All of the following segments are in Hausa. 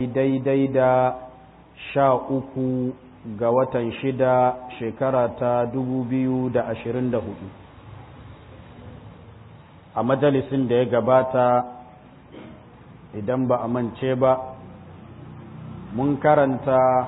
daidai da sha uku ga watan shida shekara ta dubu biyu da ashirin da hudu a majalisin da ya gabata idan ba a mance ba mun karanta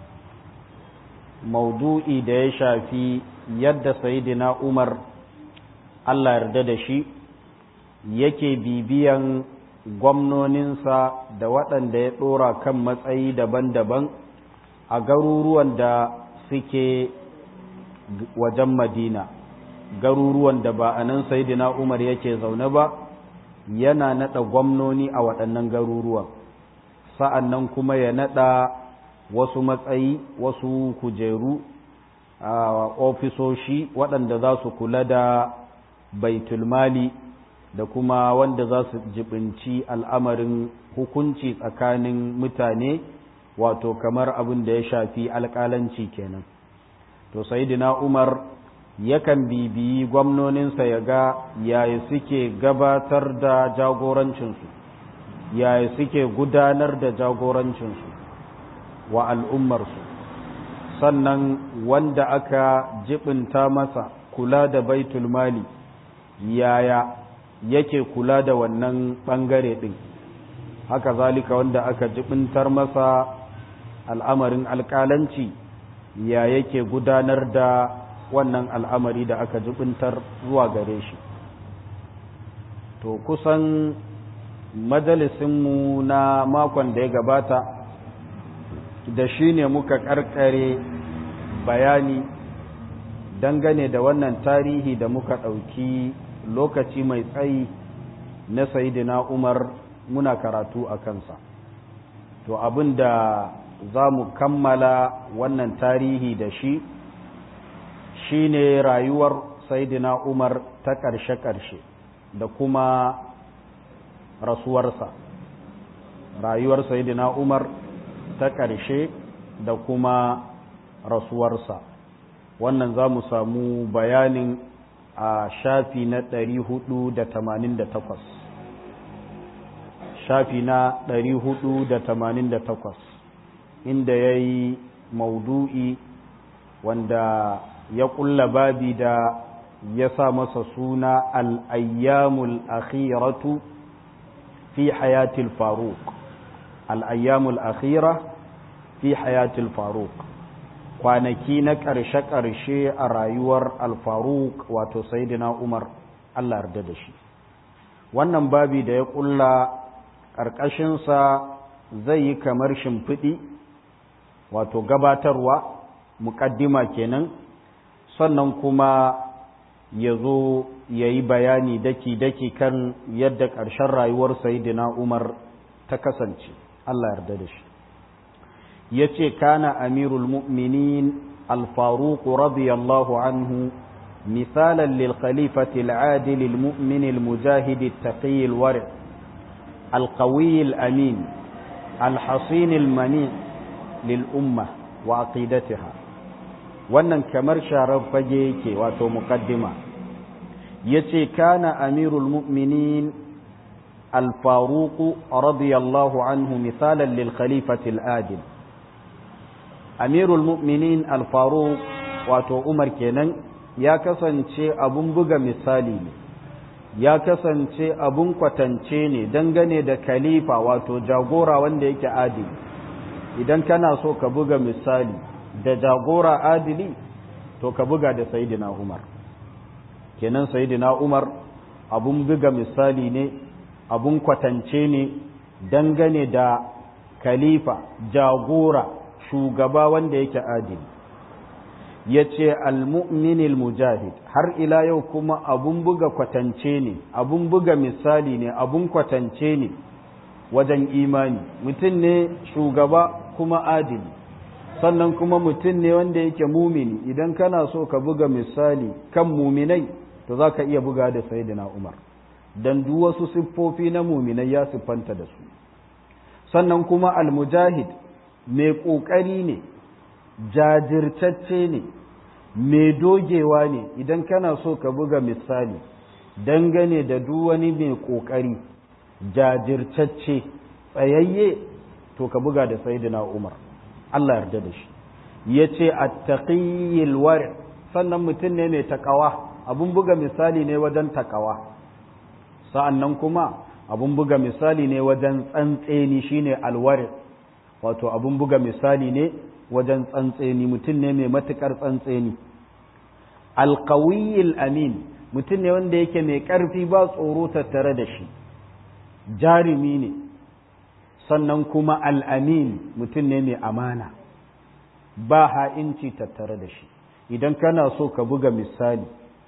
maudu'i da ya shafi yadda sayidina umar allah yarda da shi yake bibiyan gwamnoninsa da waɗanda ya ɗora kan matsayi daban-daban a garuruwan da suke wajen madina garuruwan da ba a nan sayidina umar yake zaune ba yana naɗa gwamnoni a waɗannan garuruwan sa'an nan kuma ya naɗa wasu matsayi wasu kujeru a ofisoshi waɗanda za su kula da baitulmali da kuma wanda za su jibinci al'amarin hukunci tsakanin mutane wato kamar abin da ya shafi alƙalanci kenan to sayidina umar yakan bibiyi gwamnoninsa ya ga yaya suke gabatar da jagorancinsu yaya suke gudanar da jagorancinsu wa al'ummarsu sannan wanda aka jibinta masa kula da baitul mali yaya yake kula da wannan ɓangare ɗin haka zalika wanda aka jibintar masa al'amarin alƙalanci ya yake gudanar da wannan al'amari da aka jibintar zuwa gare shi to kusan majalisinmu na makon da ya gabata da shi ne muka ƙarƙare bayani dangane da wannan tarihi da muka ɗauki lokaci mai tsayi na sayidina umar muna karatu a kansa to abin da za mu kammala wannan tarihi da shi shine rayuwar sayidina umar ta ƙarshe-ƙarshe da kuma rasuwarsa rayuwar sayidina umar ta ƙarshe da kuma rasuwarsa wannan za mu samu bayanin a shafi na ɗari hudu da tamanin da takwas shafi na ɗari hudu da tamanin da takwas inda ya yi maudu'i wanda ya ƙulla babi da ya sa masa suna al'ayyamul akhiratu fi hayatil faruk al'ayyamul akhira fi hayatil faruk kwanaki na ƙarshe-ƙarshe a rayuwar alfaruk wato sayidina umar allah yarda da shi wannan babi da ya ƙulla ƙarƙashinsa zai yi kamar shimfiɗi wato gabatarwa muƙaddima kenan sannan kuma ya zo ya yi bayani daki-daki kan yadda ƙarshen rayuwar sayidina umar ta kasance allah yarda da shi yace kana amirul mu'minin al-faruq radiyallahu anhu misalan lil khalifati al-adil al-mu'min al-mujahid at-taqi al-wari' al-qawi al-amin al-hasin al-mani' lil umma wa aqidatiha wannan kamar sharar fage yake wato muqaddima yace kana amirul mu'minin al-faruq radiyallahu anhu misalan lil khalifati al-adil amirul mu'minin alfaru wato umar kenan ya kasance abun buga misali ne ya kasance abun kwatance ne dangane da khalifa wato jagora wanda yake adili idan kana so ka buga misali da jagora adili to ka buga da sayidina umar kenan sayidina umar abun buga misali ne abun kwatance ne dangane da khalifa jagora shugaba wanda yake adili ya ce almu'minil mujahid har ila yau kuma abun buga kwatance ne abun buga misali ne abun kwatance ne wajen imani mutum ne shugaba kuma adili sannan kuma mutum ne wanda yake mumini idan kana so ka buga misali kan muminai to za ka iya buga da sayidina umar don duk wasu siffofi na muminai ya siffanta da su sannan kuma almujahid mai ƙoƙari ne jajirtacce ne mai dogewa ne idan kana so ka buga misali dangane da duk wani mai ƙoƙari jajirtacce tsayayye to ka buga da sayyidina umar Allah yarda da shi yace at-taqiyil war sannan mutum ne mai takawa abun buga misali ne wajen takawa sa'annan kuma abun buga misali ne wajen tsantseni shine alwar wato abun buga misali ne wajen tsantseni mutum ne mai matukar tsantseni alqawiyil amin mutum ne wanda yake mai ƙarfi ba tsoro tattare da shi jarumi ne sannan kuma al'amin mutum ne mai amana ba ha'inci tattare da shi idan kana so ka buga misali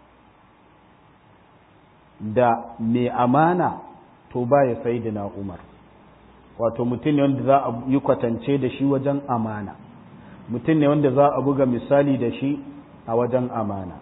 da mai amana to ba ya sai na umar wato mutum ne wanda za a yi kwatance da shi wajen amana mutum ne wanda za a buga misali da shi a wajen amana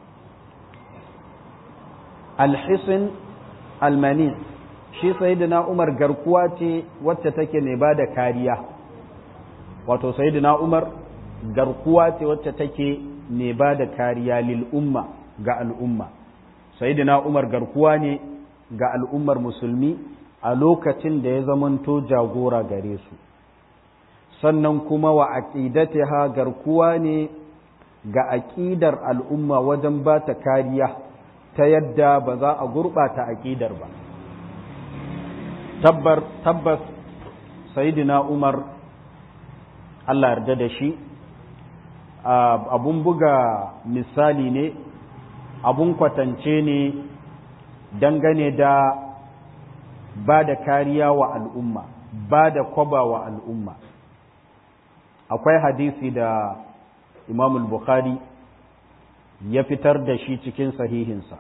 alhisin almani shi sayidina umar garkuwa ce wacce take mai ba da kariya wato sayidina umar garkuwa ce wacce take mai ba da kariya lil umma ga al'umma sayidina umar garkuwa ne ga al'ummar musulmi a lokacin da ya zamanto jagora gare su sannan kuma wa aqidatiha garkuwa ne ga aƙidar al'umma wajen ba ta kariya ta yadda ba za a gurɓata aƙidar ba tabbas sayidina umar allah yarda da shi abun buga misali ne abun kwatance ne dangane da ba da kariya wa al'umma ba da kwaba wa al'umma akwai hadisi da imam bukhari ya fitar da shi cikin sahihinsa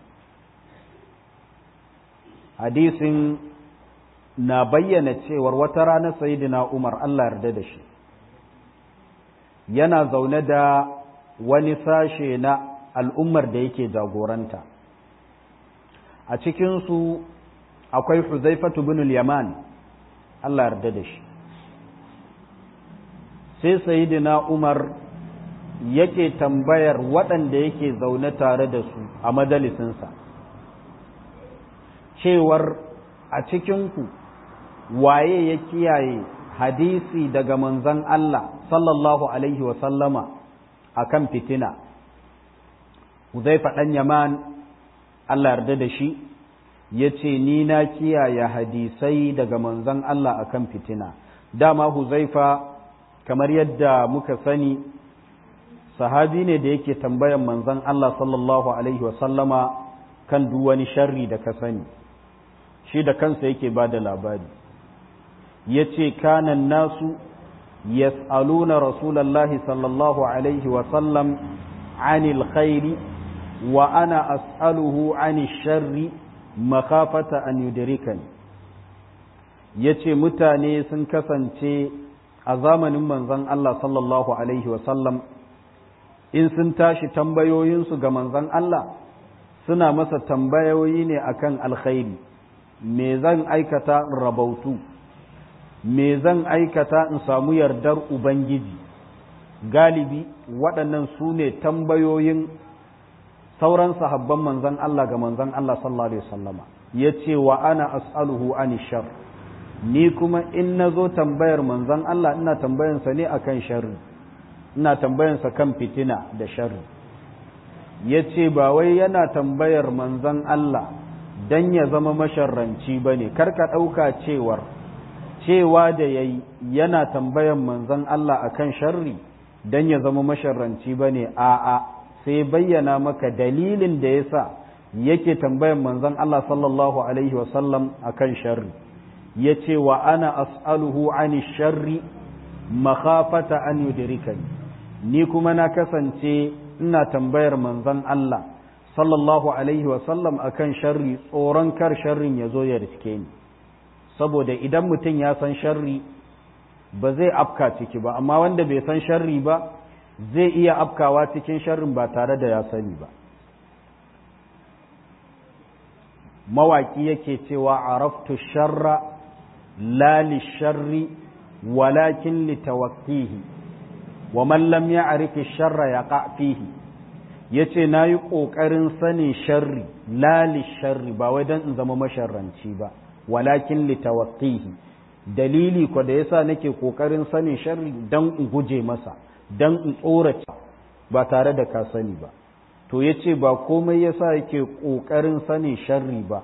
hadisin na bayyana cewar wata rana sayidina umar allah yarda da shi yana zaune da wani sashe na al'ummar da yake jagoranta a cikinsu akwai huzaifatu bin yaman allah yarda da shi sai sayidina umar yake tambayar waɗanda yake zaune tare da su a majalisinsa cewar a cikinku waye ya kiyaye hadisi daga manzan Allah sallallahu alaihi wasallama a kan fitina Huzaifa ɗan Yaman Allah yarda da shi ya ce ni na kiyaye hadisai daga manzan Allah a kan fitina dama Huzaifa kamar yadda muka sani sahabi ne da yake tambayan manzan Allah sallallahu Alaihi wasallama kan duk wani sharri da ka sani shi da kansa yake ba da labari ya ce kanan nasu yas'aluna rasulallahi sallallahu Alaihi wasallam anil khairi wa ana as'aluhu anil sharri makafata an yudrikani ya ce mutane sun kasance a zamanin manzan Allah sallallahu Alaihi wasallam in sun tashi tambayoyinsu ga manzan Allah suna masa tambayoyi ne akan alkhairi me zan aikata in rabautu me zan aikata in samu yardar ubangiji galibi waɗannan su ne tambayoyin sauran sahabban manzan Allah ga manzan Allah sallallahu alaihi wasallama ya ce wa ana as'aluhu ani shar ni kuma in na zo tambayar manzan Allah ina tambayansa ne akan sharri ina tambayansa kan fitina da sharri ya ce ba wai yana tambayar manzan Allah don ya zama masharranci ba ne karka ɗauka cewar cewa da ya yi yana tambayan manzan Allah akan sharri don ya zama masharranci ba ne a'a sai bayyana maka dalilin da ya sa yake tambayan manzan Allah sallallahu Alaihi wasallam akan sharri ya ce wa ana as'aluhu ani sharri makhafata an yudrikani ni kuma na kasance ina tambayar manzon Allah sallallahu alaihi wasallam akan sharri tsoron kar sharrin ya zo ya riske ni saboda idan mutum ya san sharri ba zai afka ciki ba amma wanda bai san sharri ba zai iya afkawa cikin sharrin ba tare da ya sani ba mawaki yake cewa araftu sharra la lisharri walakin litawaqqihi wa man lam ya'rif ash-sharra yaqa fihi yace nayi kokarin sanin sharri la lisharri ba wai dan in zama masharranci ba walakin litawaqqihi dalili ko da yasa nake kokarin sanin sharri dan in guje masa dan in tsorace ba tare da ka sani ba to yace ba komai yasa yake kokarin sanin sharri ba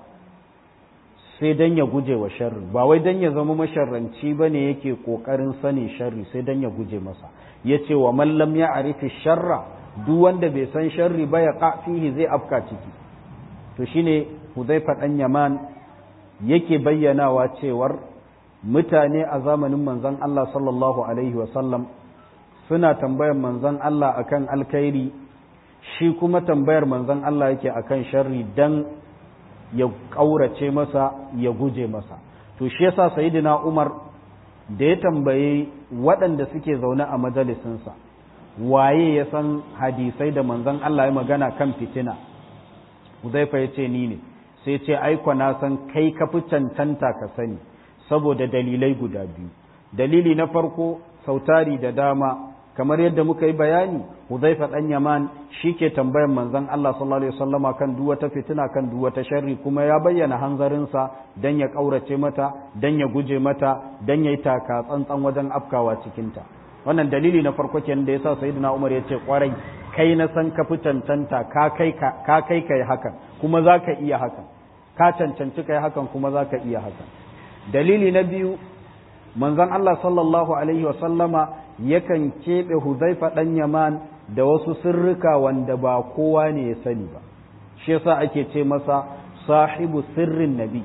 sai dan ya guje wa sharri ba wai dan ya zama masharranci bane yake kokarin sanin sharri sai dan ya guje masa yace wa man lam ya'rifi sharra duk wanda bai san sharri ba ya fihi zai afka ciki to shine Hudhaifa dan Yaman yake bayyanawa cewar mutane a zamanin manzon Allah sallallahu alaihi sallam suna tambayar manzon Allah akan alkhairi shi kuma tambayar manzon Allah yake akan sharri dan ya kaurace masa ya guje masa to shi yasa sayyidina Umar da ya tambaye waɗanda suke zaune a majalisinsa waye ya san hadisai da manzon Allah ya magana kan fitina Hudhaifa ya ce ni ne sai ce aiko na san kai ka fi cancanta ka sani saboda dalilai guda biyu dalili na farko sautari da dama kamar yadda muka yi bayani Hudhaifa dan Yaman ke tambayar manzon Allah sallallahu alaihi wasallama kan duk wata fitina kan duk wata sharri kuma ya bayyana hanzarinsa dan ya kaurace mata dan ya guje mata dan ya yi taka tsantsan wajen afkawa cikinta wannan dalili na farko kenan da yasa sayyidina Umar ya ce kwarai kai na san ka fi cancanta ka kai ka kai kai hakan kuma zaka iya hakan ka cancanci kai hakan kuma zaka iya hakan dalili na biyu manzon Allah sallallahu alaihi wasallama yakan keɓe Huzaifa ɗan Yaman da wasu sirrika wanda ba kowa ne ya sani ba shi yasa ake ce masa sahibu sirrin nabi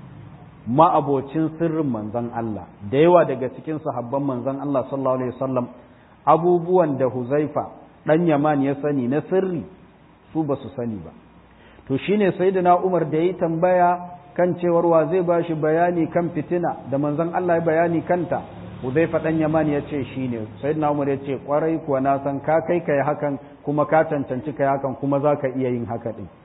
ma'abocin sirrin manzon Allah da yawa daga cikin sahabban manzon Allah sallallahu alaihi wasallam abubuwan da Huzaifa ɗan Yaman ya sani na sirri su ba su sani ba to shine sayyidina Umar da yi tambaya kan cewar wa zai bashi bayani kan fitina da manzon Allah ya bayani kanta Huzaifa ɗan Yaman ya ce shi ne, Sayyidina Umar ya ce, ƙwarai kuwa na san ka kai ka yi hakan kuma ka cancanci ka yi hakan kuma za ka iya yin haka ɗin.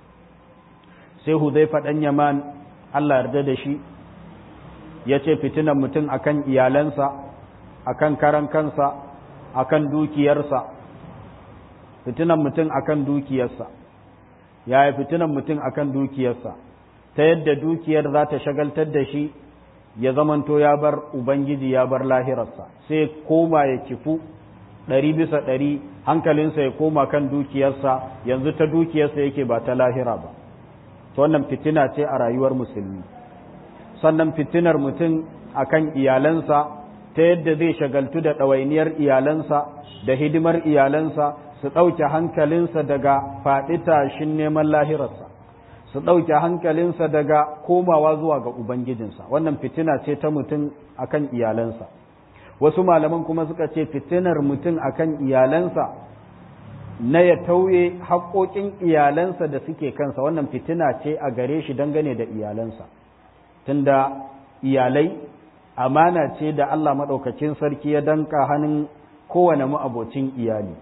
Sai Huzaifa ɗan Yaman Allah yarda da shi, ya ce fitinan mutum akan iyalansa, akan karan kansa, akan dukiyarsa, fitinan mutum akan dukiyarsa, yaya fitinan mutum akan dukiyarsa, ta yadda dukiyar za ta shagaltar da shi ya zamanto ya bar Ubangiji ya bar lahirarsa sai koma ya kifu ɗari bisa ɗari hankalinsa ya koma kan dukiyarsa yanzu ta dukiyarsa yake ba ta lahira ba wannan fitina ce a rayuwar musulmi sannan fitinar mutum akan iyalansa ta yadda zai shagaltu da ɗawainiyar iyalansa da hidimar iyalansa su ɗauke hankalinsa daga faɗi tashin neman lahirarsa su ɗauke hankalinsa daga komawa zuwa ga Ubangijinsa, wannan fitina ce ta mutum akan iyalansa. Wasu malaman kuma suka ce fitinar mutum akan iyalansa na ya tauye haƙoƙin iyalansa da suke kansa, wannan fitina ce a gare shi dangane da iyalansa. Tunda iyalai amana ce da Allah maɗaukacin sarki ya danka hannun kowane ma'abocin iyali.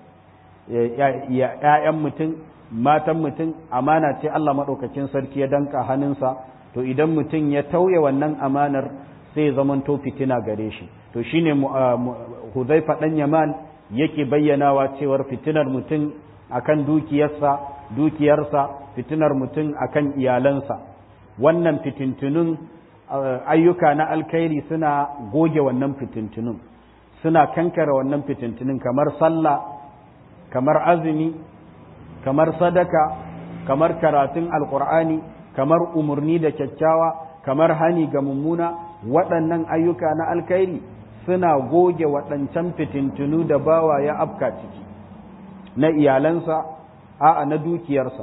‘Ya'yan mutum matan mutum amana ce Allah maɗaukacin sarki ya danka hannunsa to idan mutum ya tauye wannan amanar sai zamanto fitina gare shi to shine Huzaifa ɗan Yaman yake bayyanawa cewar fitinar mutum akan dukiyarsa dukiyarsa fitinar mutum akan iyalansa wannan fitintunun ayyuka na alkhairi suna goge wannan fitintunun suna kankare wannan fitintunun kamar sallah kamar azumi kamar sadaka kamar karatun alkur'ani kamar umarni da kyakkyawa kamar hani ga mummuna waɗannan ayyuka na alkhairi suna goge waɗancan fitintunu da bawa ya afka ciki na iyalansa a'a na dukiyarsa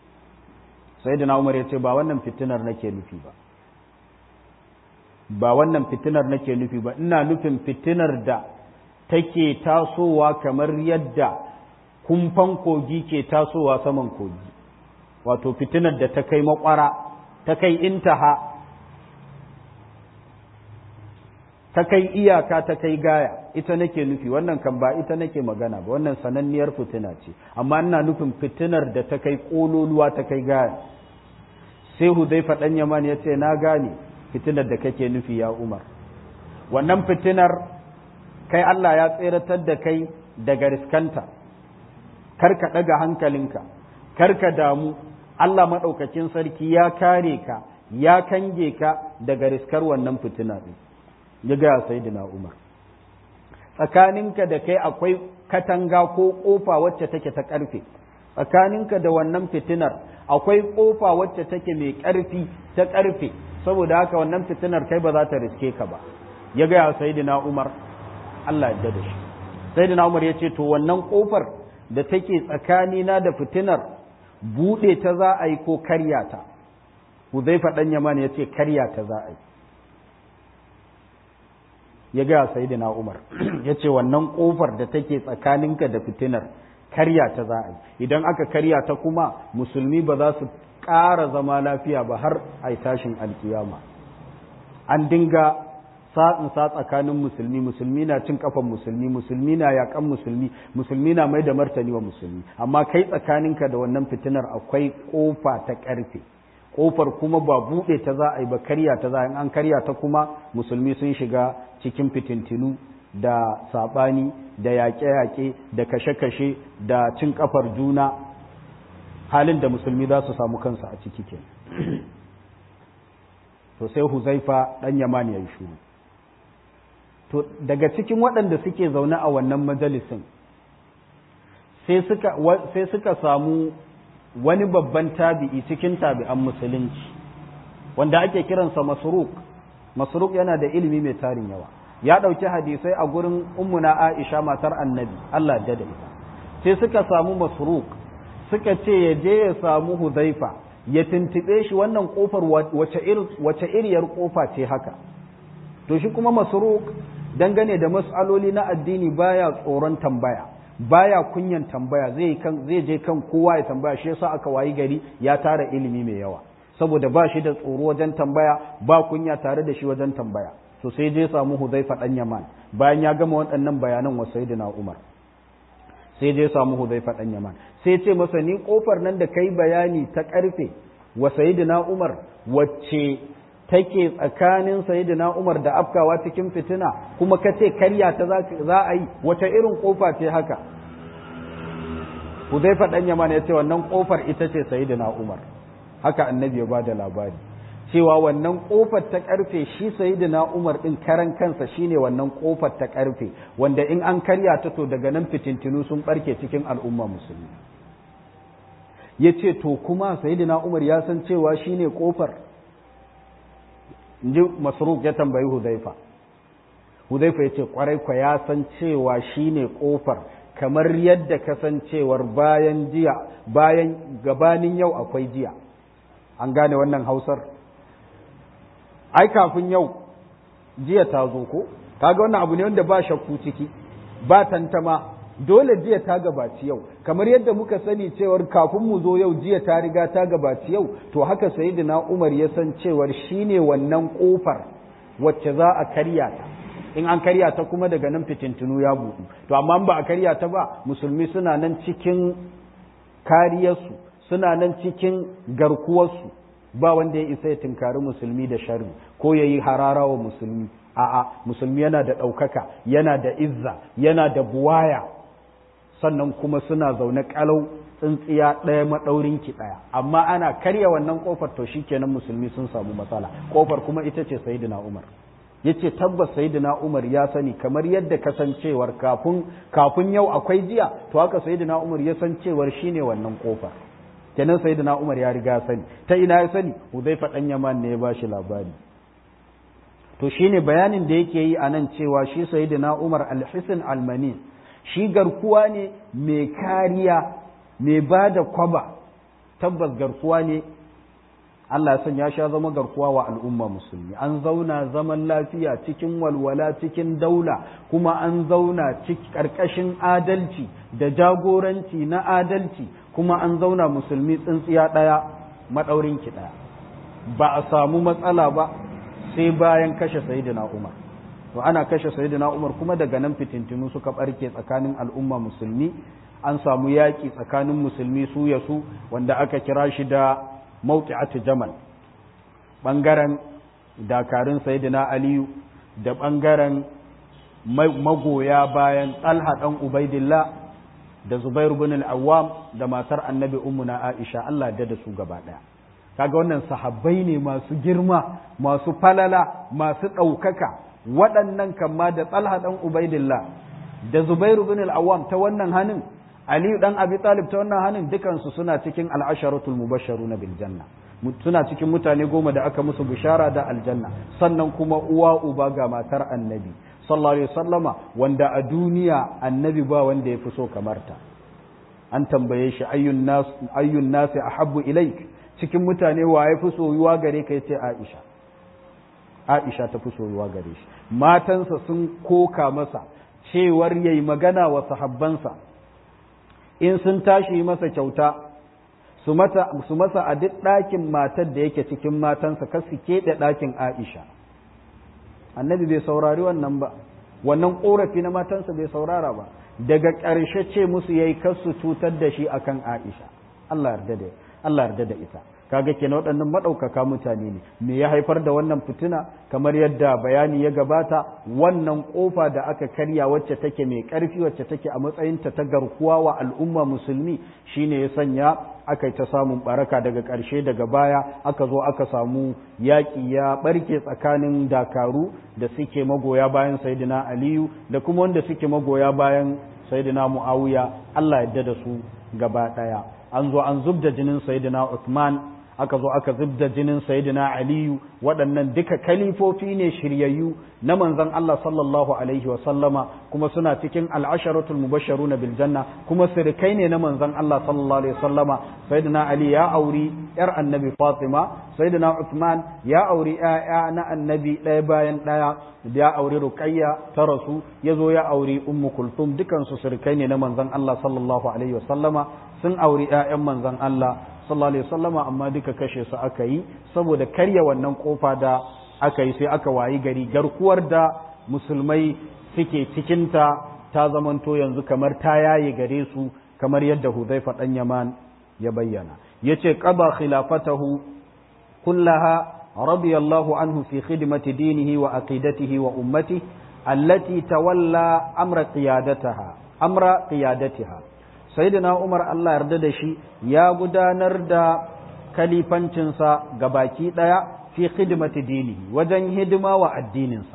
sai da umar ya ce ba wannan fitinar nake nufi ba ba wannan fitinar nake nufi ba ina nufin fitinar da take tasowa kamar yadda kumfan kogi ke tasowa saman kogi wato fitinar da ta kai makwara ta kai intaha ta kai iyaka ta kai gaya ita nake nufi wannan kan ba ita nake magana ba wannan sananniyar fitina ce amma ina nufin fitinar da ta kai kololuwa ta kai gaya sai hudaifa dan yaman ya ce na gane fitinar da kake nufi ya umar wannan fitinar kai Allah ya tseratar da kai daga riskanta kar ka ɗaga hankalinka kar ka damu Allah maɗaukakin sarki ya kare ka ya kange ka daga riskar wannan fitina ɗin ya gaya sayyidina umar tsakaninka da kai akwai katanga ko kofa wacce take ta karfe tsakaninka da wannan fitinar akwai kofa wacce take mai karfi ta karfe saboda haka wannan fitinar kai ba za ta riske ka ba ya gaya sayyidina umar Allah ya da shi sayyidina umar ya ce to wannan kofar da take tsakanina da fitinar bude ta za a yi ko karya ta Huzaifa dan Yaman ya ce karya ta za a yi ya gaya sayyidina Umar ya ce wannan kofar da take tsakaninka da fitinar karya ta za a yi idan aka karya ta kuma musulmi ba za su ƙara zama lafiya ba har a yi tashin alkiyama an dinga sa'in sa tsakanin musulmi musulmi na cin kafan musulmi musulmi na yakan musulmi musulmi na mai da martani wa musulmi amma kai tsakaninka da wannan fitinar akwai kofa ta ƙarfe kofar kuma ba buɗe ta za a yi ba karya ta za a yi an karya ta kuma musulmi sun shiga cikin fitintinu da saɓani da yaƙe-yaƙe da kashe-kashe da cin kafar juna halin da musulmi za su samu kansu a ciki ke to sai huzaifa ɗan yaman ya yi shuru to daga cikin waɗanda suke zaune a wannan majalisin sai suka samu wani babban tabi'i cikin tabi'an musulunci wanda ake kiransa masruk masruk yana da ilimi mai tarin yawa ya ɗauki hadisai a gurin ummuna aisha matar annabi Allah da da ita sai suka samu masruk suka ce ya je ya samu huzaifa ya tuntube shi wannan kofar wace iriyar kofa ce haka to shi kuma masruk dangane da mas'aloli na addini baya tsoron tambaya baya kunyan tambaya zai kan zai je kan kowa ya tambaya shi yasa aka wayi gari ya tara ilimi mai yawa saboda ba shi da tsoro wajen tambaya ba kunya tare da shi wajen tambaya to sai je samu Hudhaifa dan Yaman bayan ya gama waɗannan bayanan wa Sayyidina Umar sai je samu Hudhaifa dan Yaman sai ce masa ni kofar nan da kai bayani ta karfe wa Sayyidina Umar wacce take tsakanin Sayyidina Umar da afkawa cikin fitina kuma kace karya ta za a yi wata irin kofa ce haka Hudhaifa dan Yaman ya ce wannan kofar ita ce Sayyidina Umar haka annabi ya bada labari cewa wannan kofar ta karfe shi sayyidina Umar din karan kansa shine wannan kofar ta karfe wanda in an karya ta to daga nan fitintinu sun barke cikin al'umma musulmi yace to kuma sayyidina Umar ya san cewa shine kofar inji Masruq ya tambayi Hudhaifa Hudhaifa yace kwarai kwa ya san cewa shine kofar kamar yadda kasancewar bayan jiya bayan gabanin yau akwai jiya an gane wannan hausar ai kafin yau jiya ta zo ko kaga wannan abu ne wanda ba shakku ciki ba tantama dole jiya ta gabaci yau kamar yadda muka sani cewar kafin mu zo yau jiya ta riga ta gabaci yau to haka sayyidina Umar ya san cewar shine wannan kofar wacce za a karya ta in an karya ta kuma daga nan fitintunu ya buɗu to amma ba a karya ta ba musulmi suna nan cikin kariyarsu suna nan cikin garkuwarsu ba wanda ya isa ya tunkari musulmi da sharri ko ya yi harara wa musulmi a'a musulmi yana da ɗaukaka yana da izza yana da buwaya sannan kuma suna zaune kalau tsintsiya ɗaya maɗaurin ki ɗaya amma ana karya wannan ƙofar to shikenan musulmi sun samu matsala ƙofar kuma ita ce sayyidina umar yace tabbas sayyidina umar ya sani kamar yadda kasancewar kafin kafin yau akwai jiya to haka sayyidina umar ya san cewar shine wannan ƙofar kenan sayyidina Umar ya riga sani ta ina ya sani Hudhaifa dan Yaman ne ya bashi labari to shine bayanin da yake yi anan cewa shi sayyidina Umar al-Hisn al-Mani shi garkuwa ne mai kariya mai bada kwaba tabbas garkuwa ne Allah ya san ya sha zama garkuwa wa al'umma musulmi an zauna zaman lafiya cikin walwala cikin daula kuma an zauna ƙarƙashin adalci da jagoranci na adalci kuma an zauna musulmi tsintsiya ɗaya maɗaurinki ɗaya ba a samu matsala ba sai bayan kashe sayidina umar to ana kashe sayidina umar kuma daga nan fitintinu suka ɓarke tsakanin al'umma musulmi an samu yaƙi tsakanin musulmi su ya su wanda aka kira shi da mawqi'atu jamal ɓangaren dakarun sayidina aliyu da ɓangaren magoya bayan talha ɗan ubaidillah da Zubair bin al-Awwam da matar Annabi Ummuna Aisha Allah da da su gaba daya kaga wannan sahabbai ne masu girma masu falala masu ɗaukaka waɗannan kamma da talha ɗan ubaidillah da zubairu bin al-awwam ta wannan hannun aliyu ɗan abi talib ta wannan hannun dukansu suna cikin al'asharatul mubasharu na biljanna suna cikin mutane goma da aka musu bishara da aljanna sannan kuma uwa uba ga matar annabi sallallahu alaihi wasallama wanda a duniya annabi ba wanda ya fi so kamar ta an tambaye shi ayyun nas ayyun nasi ahabbu ilaik cikin mutane wa ya fi soyuwa gare ka yace Aisha Aisha ta fi soyuwa gare shi matansa sun koka masa cewar yayi magana wa sahabbansa in sun tashi masa kyauta su masa a duk ɗakin matar da yake cikin matansa kar su keɓe ɗakin Aisha annabi bai saurari wannan ba wannan ƙorafi na matansa bai saurara ba daga ƙarshe ce musu yayi kar su cutar da shi akan Aisha Allah yarda da Allah yarda da ita kaga kenan waɗannan maɗaukaka mutane ne me ya haifar da wannan fitina kamar yadda bayani ya gabata wannan ƙofa da aka karya wacce take mai ƙarfi wacce take a matsayinta ta garkuwa wa al'umma musulmi shine ya sanya aka yi ta samun baraka daga ƙarshe daga baya aka zo aka samu yaƙi ya ɓarke tsakanin dakaru da suke magoya bayan saidina aliyu da kuma wanda suke magoya bayan saidina mu'awiya allah yadda da su gaba ɗaya an zo an zub da jinin saidina uthman aka zo aka zubda jinin sayyidina aliyu waɗannan duka kalifofi ne shiryayyu na manzon Allah sallallahu alaihi wa sallama kuma suna cikin al'asharatul mubashsharuna bil janna kuma sirkai ne na manzon Allah sallallahu alaihi wa sallama sayyidina ali ya auri yar annabi fatima sayyidina uthman ya auri yaya na annabi ɗaya bayan ɗaya ya auri ruqayya ta rasu ya zo ya auri ummu kulthum dukan su sirkai ne na manzon Allah sallallahu alaihi wa sallama sun auri ƴaƴan manzon Allah sallallahu alaihi wasallama amma duka kashe su aka yi saboda karya wannan kofa da aka yi sai aka wayi gari garkuwar da musulmai suke cikinta ta zamanto yanzu kamar ta yaye gare su kamar yadda Hudhaifa dan Yaman ya bayyana yace qada khilafatahu kullaha radiyallahu anhu fi khidmati dinihi wa aqidatihi wa ummatihi allati tawalla amra qiyadataha amra qiyadatiha sayyidina Umar Allah yarda da shi ya gudanar da kalifancinsa ga baki ɗaya fi khidmati dinihi wajen hidima wa addininsa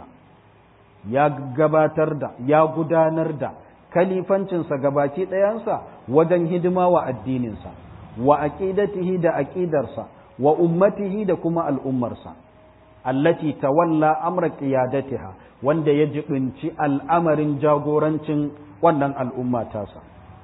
ya gabatar da ya gudanar da kalifancinsa ga baki ɗayansa wajen hidima wa addininsa wa aqidatihi da aqidarsa wa ummatihi da kuma al'ummarsa allati tawalla amra qiyadatiha wanda ya jibinci al'amarin jagorancin wannan al'umma tasa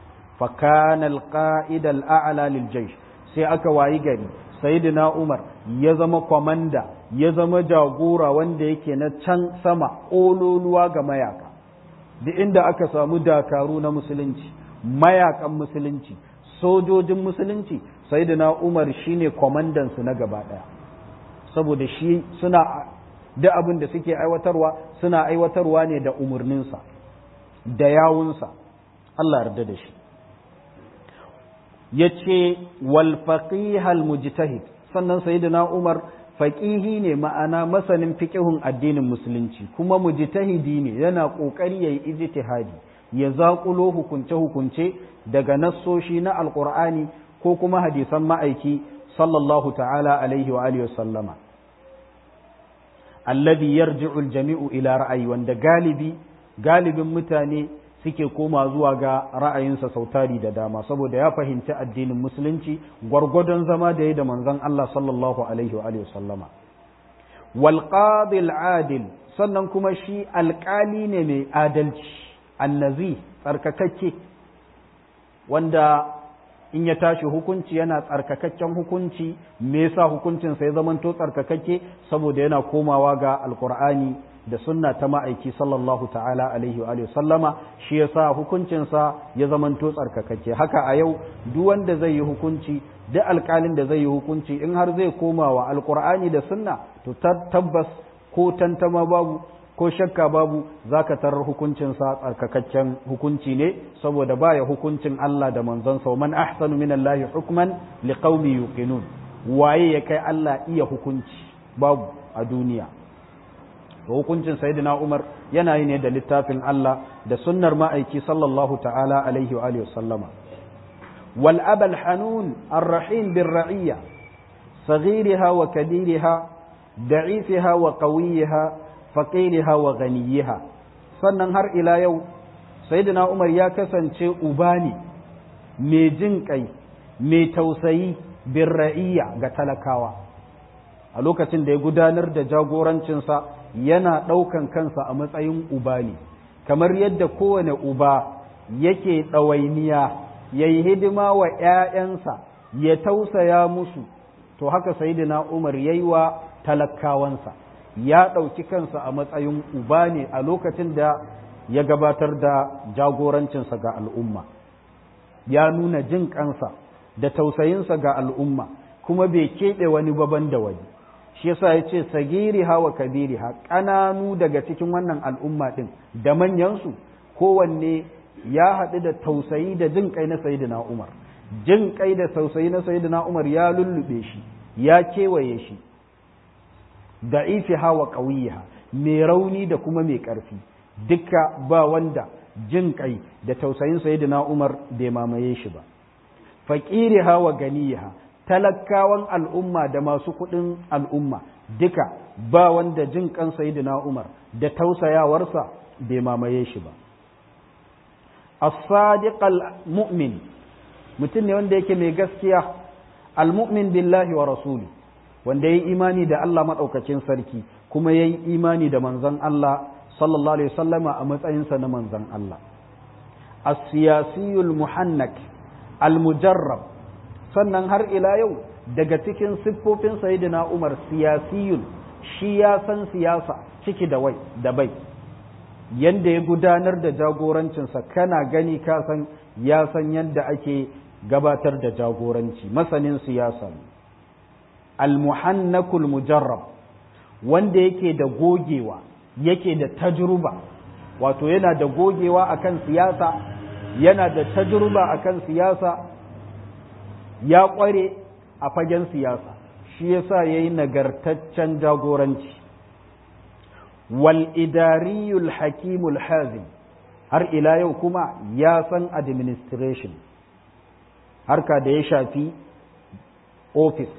فكان القائد الأعلى للجيش sai aka wayi gari sayyidina Umar ya zama kwamanda ya zama jagora wanda yake na can sama ƙololuwa ga mayaka duk inda aka samu dakaru na musulunci mayakan musulunci sojojin musulunci sayyidina Umar shine kwamandan su na gaba daya saboda shi suna duk abin da suke aiwatarwa suna aiwatarwa ne da umarninsa da yawunsa Allah yarda da shi ya ce walfaƙihal mujtahid sannan sayyidina Umar faƙihi ne ma'ana masanin fiƙihun addinin musulunci kuma mujtahidi ne yana ƙoƙari ya yi ijtihadi ya zaƙulo hukunce-hukunce daga nassoshi na alƙur'ani ko kuma hadisan ma'aiki sallallahu ta'ala alaihi wa alihi sallama alladhi yarji'u al-jami'u ila ra'ayi wanda galibi galibin mutane suke koma zuwa ga ra'ayinsa sautari da dama saboda ya fahimci addinin musulunci gwargwadon zama da ya da manzon Allah sallallahu alaihi wa sallama wal qadil adil sannan kuma shi alƙali ne mai adalci annazi tsarkakakke wanda in ya tashi hukunci yana tsarkakakken hukunci me yasa hukuncinsa ya zamanto tsarkakakke saboda yana komawa ga alkur'ani da sunna ta ma'aiki sallallahu ta'ala alaihi wa sallama shi yasa hukuncinsa ya zamanto tsarkakakke haka a yau duk wanda zai yi hukunci duk alkalin da zai yi hukunci in har zai koma wa alkur'ani da sunna to tabbas ko tantama babu ko shakka babu zaka tarar hukuncinsa tsarkakakken hukunci ne saboda baya hukuncin Allah da manzonsa wa man ahsanu min Allah hukman liqaumi yuqinun waye ya kai Allah iya hukunci babu a duniya to hukuncin sayyidina Umar yana yi ne da littafin Allah da sunnar ma'aiki sallallahu ta'ala alaihi wa alihi sallama wal abal hanun ar-rahim bir ra'iyya صغيرها وكبيرها ضعيفها وقويها faqiriha wa ghaniyiha sannan har ila yau sayyidina Umar ya kasance uba ne mai jin kai mai tausayi bin ra'iyya ga talakawa a lokacin da ya gudanar da jagorancinsa yana ɗaukan kansa a matsayin uba ne kamar yadda kowane uba yake ɗawainiya ya yi hidima wa ‘ya'yansa ya tausaya musu to haka sayidina umar ya yi wa talakawansa ya ɗauki kansa a matsayin uba ne a lokacin da ya gabatar da jagorancinsa ga al'umma ya nuna jin kansa da tausayinsa ga al'umma kuma bai keɓe wani baban da wani shi yasa ya ce sagiri hawa kabiri ha ƙananu daga cikin wannan al'umma ɗin da manyansu kowanne ya haɗu da tausayi da jin kai na sayidina umar jin kai da tausayi na sayidina umar ya lullube shi ya kewaye shi da ifi hawa ƙauyiha mai rauni da kuma mai ƙarfi duka ba wanda jin kai da tausayin sayidina umar bai mamaye shi ba faƙiri hawa ganiha talakawan al'umma da masu kuɗin al'umma duka ba wanda jin kan sayidina umar da tausayawarsa bai mamaye shi ba as-sadiq al-mu'min mutum ne wanda yake mai gaskiya al-mu'min billahi wa rasuli wanda yayi imani da Allah madaukakin sarki kuma yayi imani da manzon Allah sallallahu alaihi wasallama a matsayinsa na manzon Allah as-siyasiyul muhannak al-mujarrab sannan har ila yau daga cikin siffofin sayyidina Umar siyasiyun shi ya san siyasa ciki da wai da bai yanda ya gudanar da jagorancinsa kana gani ka san ya san yadda ake gabatar da jagoranci masanin siyasa al-muhannakul mujarrab wanda yake da gogewa yake da tajruba wato yana da gogewa akan siyasa yana da tajruba akan siyasa ya kware a fagen siyasa shi yasa yayi nagartaccen jagoranci wal idariyul hakimul hazim har ila yau kuma ya san administration harka da ya shafi office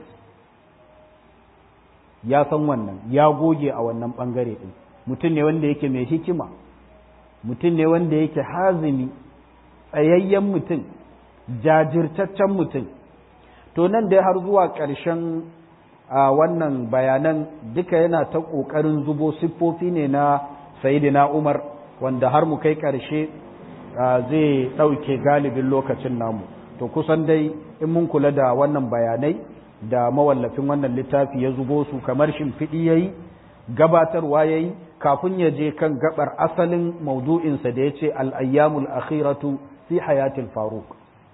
ya san wannan ya goge a wannan bangare din mutum ne wanda yake mai hikima mutum ne wanda yake hazimi tsayayyen mutum jajirtaccen mutum to nan dai har zuwa ƙarshen wannan bayanan duka yana ta ƙoƙarin zubo siffofi ne na sayidina umar wanda har mu kai ƙarshe zai ɗauke galibin lokacin namu to kusan dai in mun kula da wannan bayanai da mawallafin wannan littafi ya zubo su kamar shimfiɗi ya yi gabatarwa ya yi kafin ya je kan gabar asalin maudu'insa da ya ce al'ayyamul akhiratu fi hayatil faruk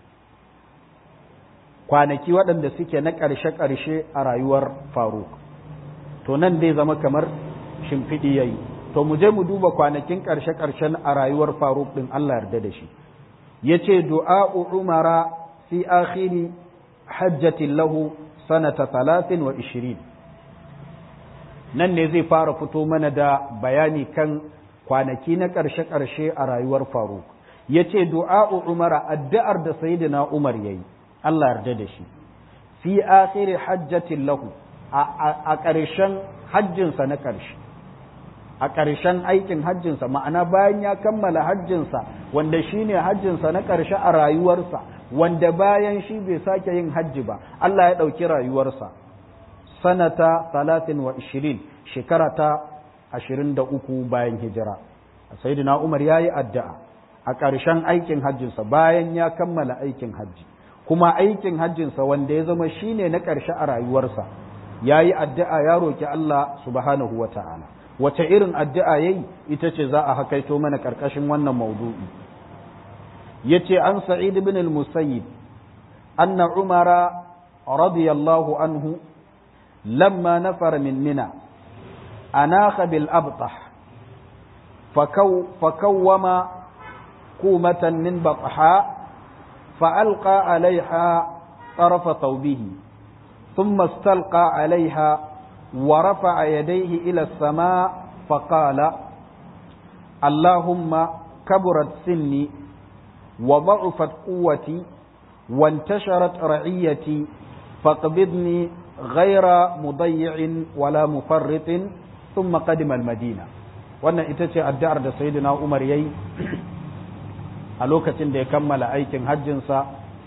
kwanaki waɗanda suke na ƙarshe-ƙarshe a rayuwar faruk to nan dai zama kamar shimfiɗi ya yi to mu je mu duba kwanakin ƙarshe-ƙarshen a rayuwar faruk ɗin Allah yarda da shi ya ce du'a'u umara fi akhiri hajjatin lahu sanata talatin wa ishirin nan ne zai fara fito mana da bayani kan kwanaki na ƙarshe-ƙarshe a rayuwar faruk ya ce du'a'u umara addu'ar da sayidina umar ya yi Allah yarda da shi fi akhiri hajjatin lahu a ƙarshen hajjinsa na ƙarshe a ƙarshen aikin hajjinsa ma'ana bayan ya kammala hajjinsa wanda shine hajjinsa na ƙarshe a rayuwarsa wanda bayan shi bai sake yin hajji ba Allah ya ɗauki rayuwarsa sanata talatin wa ishirin shekara ta ashirin da uku bayan hijira sayyidina umar ya yi addu'a a ƙarshen aikin hajjinsa bayan ya kammala aikin hajji kuma aikin hajjinsa wanda ya zama shine na ƙarshe a rayuwarsa ya yi addu'a ya roƙi Allah subhanahu wa ta'ala wace irin addu'a ya yi ita ce za a hakaito mana ƙarƙashin wannan maudu'i ya ce an sa'id bin al-musayyib anna umara radiyallahu anhu lamma nafar min mina anaka bil abtah fakawwama kumatan min batha فألقى عليها طرف ثوبه ثم استلقى عليها ورفع يديه إلى السماء فقال اللهم كبرت سني وضعفت قوتي وانتشرت رعيتي فاقبضني غير مضيع ولا مفرط thumma qadima al-madina wannan ita ce addu'ar da sayyidina Umar yayi a lokacin da ya kammala aikin hajjinsa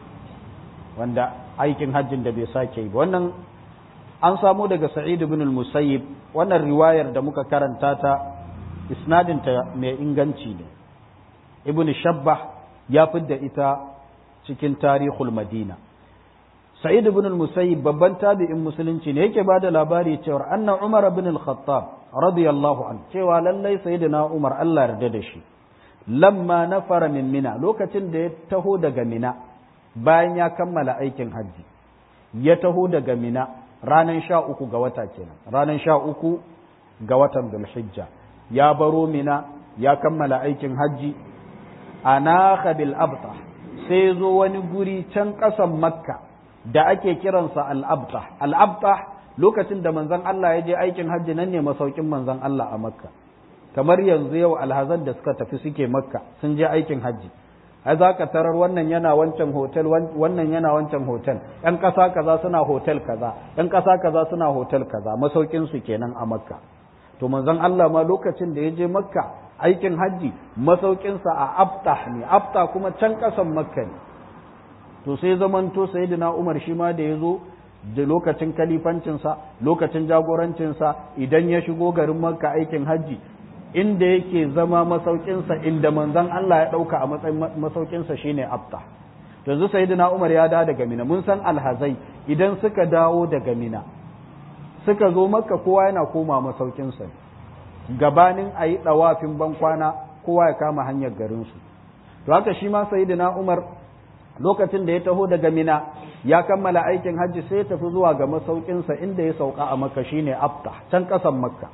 wanda aikin hajjin da bai sake yi wannan an samu daga Sa'id ibn al-Musayyib wannan riwayar da muka karanta ta isnadinta mai inganci ne ibn Shabbah ya fidda ita cikin tarihul Madina Sa'id ibn al-Musayyib babban tabi'in musulunci ne yake bada labari cewa anna Umar ibn al-Khattab radiyallahu an cewa lallai sayyidina Umar Allah yarda da shi lamma nafara min Mina lokacin da ya taho daga Mina bayan ya kammala aikin hajji ya taho daga Mina ranar sha uku ga wata kenan ranar sha uku ga watan Dhulhijja ya baro Mina ya kammala aikin hajji anaka bil abta sai zo wani guri can ƙasan Makka da ake kiransa al-abta al-abta lokacin da manzon Allah ya je aikin hajji nan ne masaukin manzon Allah a Makka kamar yanzu yau alhazan da suka tafi suke Makka sun je aikin hajji ai za ka tarar wannan yana wancan hotel wannan yana wancan hotel ɗan ƙasa kaza suna hotel kaza ɗan ƙasa kaza suna hotel kaza masaukin su kenan a Makka to manzon Allah ma lokacin da ya je Makka aikin hajji masaukinsa a Abtah ne Abtah kuma can ƙasan Makka ne to sai zamanto sayyidina Umar shi ma da ya zo da lokacin kalifancinsa lokacin jagorancinsa idan ya shigo garin makka aikin hajji inda yake zama masaukinsa inda manzon Allah ya ɗauka a matsayin masaukinsa shine abta yanzu sayyidina Umar ya dawo daga Mina mun san alhazai idan suka dawo daga Mina suka zo makka kowa yana koma masaukinsa gabanin a yi ɗawafin bankwana kowa ya kama hanyar garinsu to haka shi ma sayyidina Umar lokacin da ya taho daga Mina ya kammala aikin hajji sai ya tafi zuwa ga masaukinsa inda ya sauka a Makka shine Abta can ƙasan Makka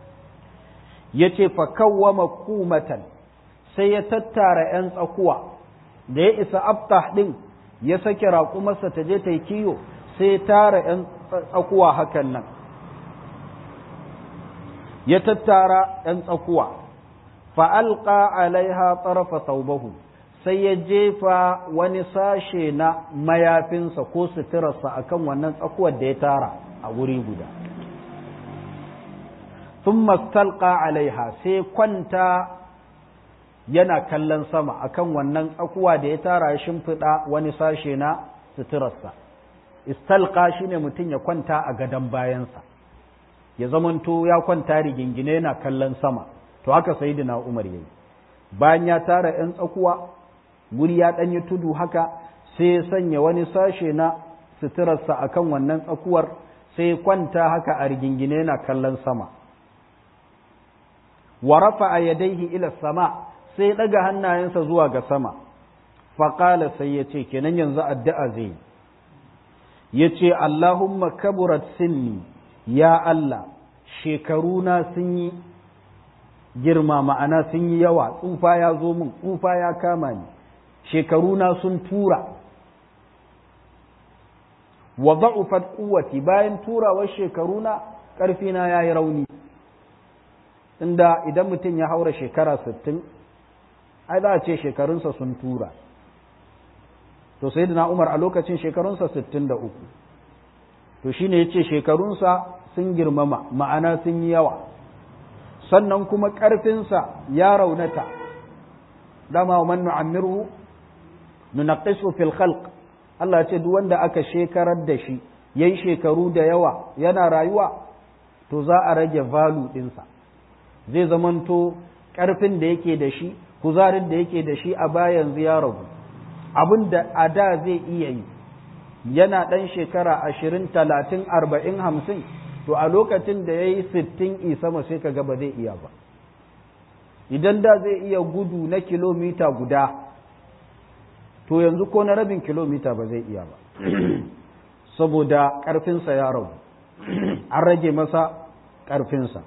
yace fa kawwama kumatan sai ya tattara ‘yan tsakuwa da ya isa Abta ɗin ya sake raƙumarsa ta je ta yi kiyo sai ya tara ‘yan tsakuwa hakan nan ya tattara ‘yan tsakuwa fa'alƙa alaiha tsarafa saubahu sai ya jefa wani sashe na mayafinsa ko suturarsa a kan wannan tsakuwar da ya tara a wuri guda. Sun mastalƙa alaiha sai kwanta yana kallon sama a kan wannan tsakuwa da ya tara ya shimfiɗa wani sashe na suturarsa. Istalƙa shi ne mutum ya kwanta a gadon bayansa, ya zamanto ya kwanta rigingine yana kallon sama, to haka sai Umar ya yi. Bayan ya tara ‘yan tsakuwa, guri ya ɗanyi tudu haka sai ya sanya wani sashe na suturarsa a kan wannan tsakuwar sai kwanta haka a rigingine yana kallon sama wa rafa a yadaihi ila sama sai ɗaga hannayensa zuwa ga sama faƙala sai ya ce kenan yanzu addu'a zai ya ce Allahumma kaburat sinni ya Allah shekaruna sun yi girma ma'ana sun yi yawa tsufa ya zo min tsufa ya kama ni shekaruna sun tura wa da'ufat quwwati bayan turawar shekaruna ƙarfina ya yi rauni inda idan mutum ya haura shekara sittin ai za a ce shekarunsa sun tura to sai da umar a lokacin shekarunsa sittin da uku to shine ya ce shekarunsa sun girmama ma'ana sun yi yawa sannan kuma ƙarfinsa ya raunata dama wa man nu'ammirhu nunaqqisu fil khalq Allah ya ce duk wanda aka shekarar da shi yayi shekaru da yawa yana rayuwa to za a rage value ɗinsa zai zamanto ƙarfin da yake da shi kuzarin da yake da shi a bayan ya ragu abin da a da zai iya yi yana ɗan shekara ashirin talatin arba'in hamsin to a lokacin da ya yi sittin isama sai ka ga ba zai iya ba idan da zai iya gudu na kilomita guda to yanzu ko na rabin kilomita ba zai iya ba saboda ƙarfinsa ya ragu an rage masa ƙarfinsa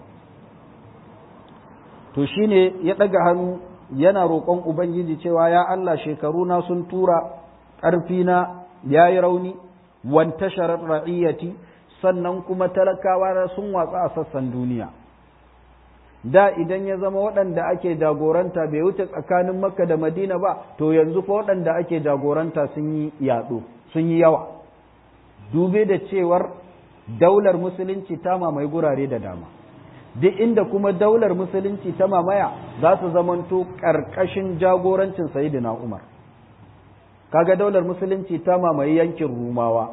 to shine ya ɗaga hannu yana roƙon ubangiji cewa ya Allah shekaruna sun tura ƙarfina ya yi rauni wanta sharar ra'iyyati sannan kuma talakawa sun watsa a sassan duniya da idan ya zama waɗanda ake jagoranta bai wuce tsakanin makka da madina ba to yanzu fa waɗanda ake jagoranta sun yi yaɗo sun yi yawa dube da cewar daular musulunci ta mamaye gurare da dama duk inda kuma daular musulunci ta mamaya za su zamanto ƙarƙashin jagorancin sayidina umar kaga daular musulunci ta mamaye yankin rumawa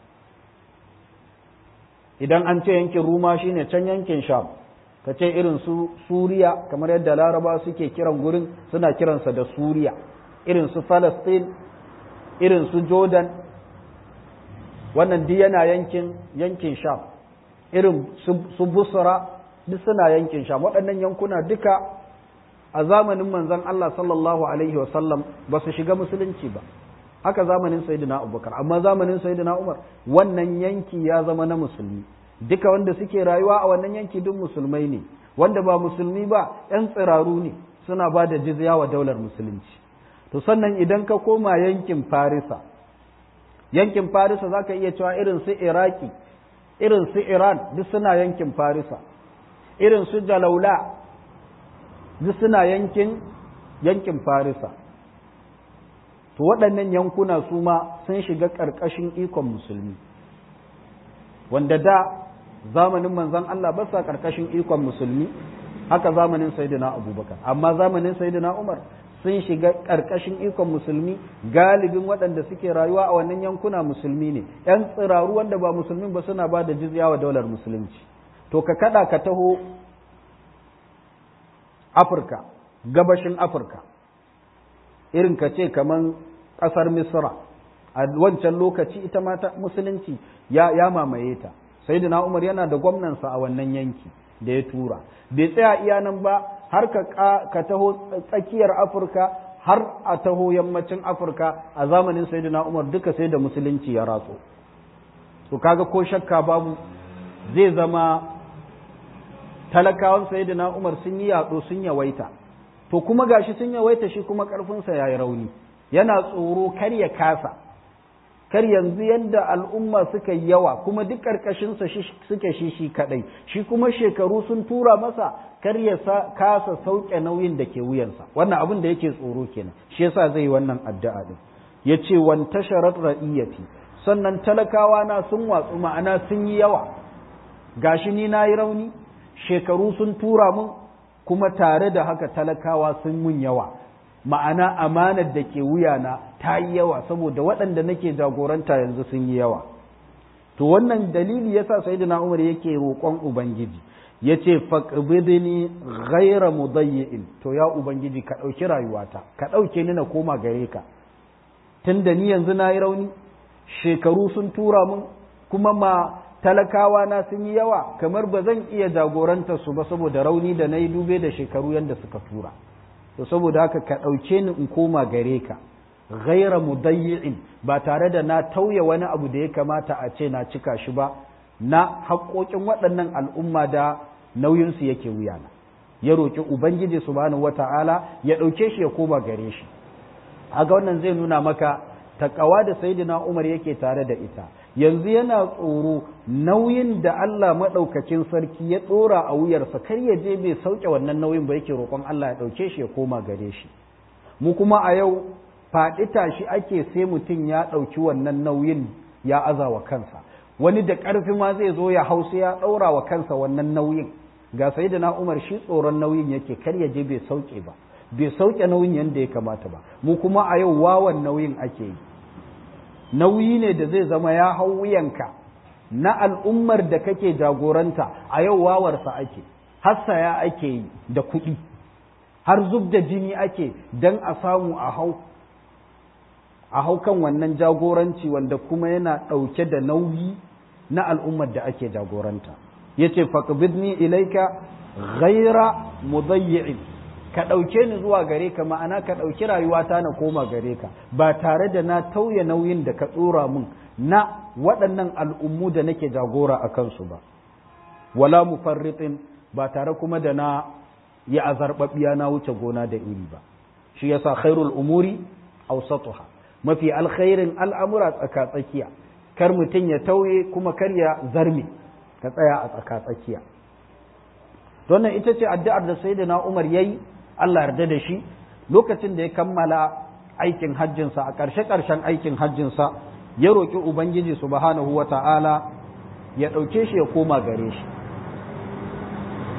idan an ce yankin ruma shine can yankin sham ka ce irin su suriya kamar yadda laraba suke kiran gurin suna kiransa da suriya irin su Falastin, irin su Jordan, wannan duk yana yankin yankin Sham, irin su Busra duk suna yankin Sham, waɗannan yankuna duka a zamanin manzon Allah sallallahu Alaihi wasallam ba su shiga musulunci ba. Haka zamanin Sayyidina Abubakar, amma zamanin Sayyidina Umar wannan yanki ya zama na musulmi. Duka wanda suke rayuwa a wannan yanki duk musulmai ne, wanda ba musulmi ba ‘yan tsiraru ne suna ba da jizya wa daular musulunci. to sannan idan ka koma yankin farisa yankin farisa za ka iya cewa irin su iraki irin su iran duk suna yankin farisa irin su jalaula duk suna yankin yankin farisa to waɗannan yankuna su ma sun shiga ƙarƙashin ikon musulmi wanda da zamanin manzon Allah ba sa ƙarƙashin ikon musulmi haka zamanin sayyidina abubakar amma zamanin sayyidina umar sun shiga ƙarƙashin ikon musulmi galibin waɗanda suke rayuwa a wannan yankuna musulmi ne ‘yan tsiraru wanda ba musulmi ba suna ba da jizya wa daular musulunci to ka kaɗa ka taho afirka gabashin afirka irin ka ce kamar ƙasar misra a wancan lokaci ita mata musulunci ya, ya mamaye ta sai umar yana da gwamnansa a wannan yanki da ya tura bai tsaya iya nan ba har ka taho tsakiyar afirka har a taho yammacin afirka a zamanin sayyidina umar duka sai da musulunci ya ratso to kaga ko shakka babu zai zama talakawan sayyidina umar sun yi yaɗo sun yawaita to kuma gashi sun yawaita shi kuma ƙarfinsa ya yi rauni yana tsoro kar ya kasa kar yanzu yadda al'umma suka yi yawa kuma duk ƙarƙashinsa suke shi shi kaɗai shi kuma shekaru sun tura masa kar ya kasa sauke nauyin da ke wuyansa wannan abin da yake tsoro kenan shi yasa zai yi wannan addu'a din yace wan tasharat ra'iyati sannan talakawa na sun watsu ma'ana sun yi yawa gashi ni nayi rauni shekaru sun tura mun kuma tare da haka talakawa sun mun yawa ma'ana amanar da ke wuyana ta yi yawa saboda waɗanda nake jagoranta yanzu sun yi yawa to wannan dalili yasa sayyidina Umar yake roƙon ubangiji yace faqbidni ghayra mudayyin to ya ubangiji ka ɗauki rayuwata ka ɗauke ni na koma gare ka tunda ni yanzu na yi rauni shekaru sun tura mun kuma ma talakawa na sun yi yawa kamar ba zan iya jagoranta su ba saboda rauni da na yi dube da shekaru yadda suka tura to saboda haka ka ɗauke ni in koma gare ka ghaira mudayyi'in ba tare da na tauye wani abu da ya kamata a ce na cika shi ba na haƙoƙin waɗannan al'umma da nauyinsu yake wuyana ya roƙi ubangiji subhanahu wata'ala ya ɗauke shi ya koma gare shi aga wannan zai nuna maka takawa da sayyidina Umar yake tare da ita yanzu yana tsoro nauyin da Allah maɗaukakin sarki ya ɗora a wuyarsa kar ya je bai sauke wannan nauyin ba yake roƙon Allah ya ɗauke shi ya koma gare shi mu kuma a yau faɗi tashi ake sai mutum ya ɗauki wannan nauyin ya aza wa kansa wani da ƙarfi ma zai zo ya hausa ya ɗaura wa kansa wannan nauyin ga sayyidina Umar shi tsoron nauyin yake kar ya je bai sauke ba bai sauke nauyin yadda ya kamata ba mu kuma a yau wawan nauyin ake yi nauyi ne da zai zama ya hau wuyanka na al'ummar da kake jagoranta a yau wawarsa ake hassaya ake yi da kuɗi har zub da jini ake don a samu a hau a hau kan wannan jagoranci wanda kuma yana ɗauke da nauyi na al'ummar da ake jagoranta ya ce faƙbidni ilaika ghaira mudayyi'in ka ɗauke ni zuwa gare ka ma'ana ka ɗauki rayuwata na koma gare ka ba tare da na tauye nauyin da ka tsora min na waɗannan al'ummu da nake jagora a kansu ba wala mufarritin ba tare kuma da na yi azarɓaɓɓiya na wuce gona da iri ba shi yasa khairul umuri awsatuha mafi alkhairin al'amura tsaka tsakiya kar mutum ya tauye kuma kar ya zarme ka tsaya a tsaka tsakiya wannan ita ce addu'ar da sayyidina Umar yayi Allah yarda da shi lokacin da ya kammala aikin hajjinsa a ƙarshe-ƙarshen aikin hajjinsa ya roƙi Ubangiji subhanahu wa ta'ala ya ɗauke shi ya koma gare shi.